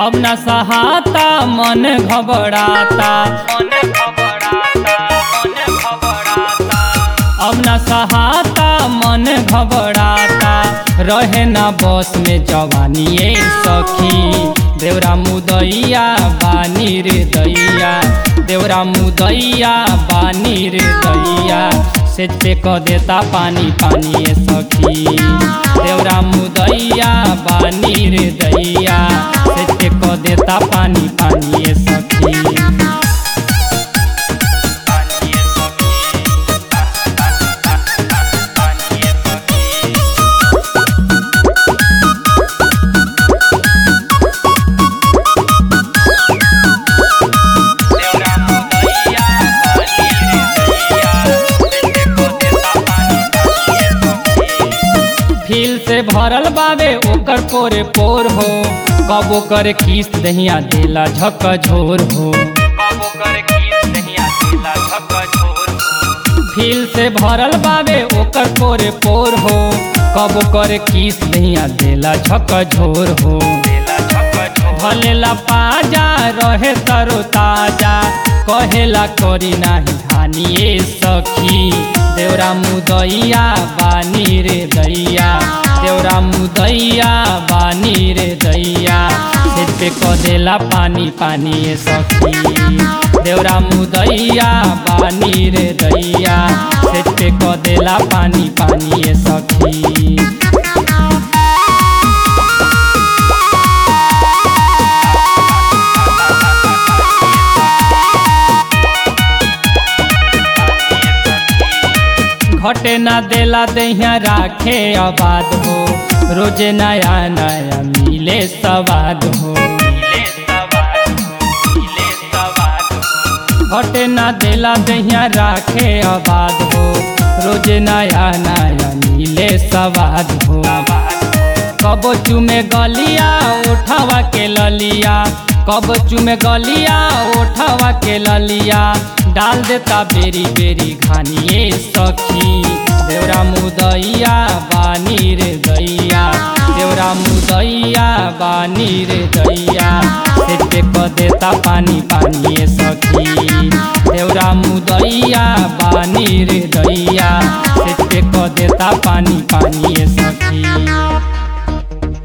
अब न सहाता मन घबराता मन घबराता मन घबराता अब न सहाता मन घबराता रहे ना बस में जवानी ए सखी देवरा मुदैया बानी रे दैया देवरा मुदैया बानी रे दैया से पे क देता पानी पानी ए सखी देवरा मुदैया बानी रे दैया से पे क देता पानी पानी ए सखी फील से भरल बावे ओकर पोरे पोर हो कबो करे किस्त दहिया देला झक झोर हो कबो करे किस्त दहिया देला झक झोर हो फील से भरल बावे ओकर पोरे पोर हो कबो करे किस्त दहिया देला झक झोर हो देला झक झोर भलेला पाजा रहे तरो ताजा कहेला करी नाही धानिए सखी देवरा मुदैया बानी रे दैया देवरा मुदैया बानी रे दैया से पे क देला पानी पानी ए सखी देवरा मुदैया बानी रे दैया से पे क देला पानी पानी ए सखी घटे ना देला दहिया राखे आबाद हो रोजे नया नया मिले सवाद हो घटे ना देला दहिया राखे आबाद हो रोजे नया नया मिले सवाद हो कबो चुमे गलिया उठावा के ललिया कब चुमे गलिया उठावा के ललिया डाल देता बेरी बेरी घानिए सखी देवरा मुदैया बानी रे दैया देवरा मुदैया बानी रे दैया से पे क देता पानी पानी ए सखी देवरा मुदैया बानी रे दैया से पे क देता पानी पानी ए सखी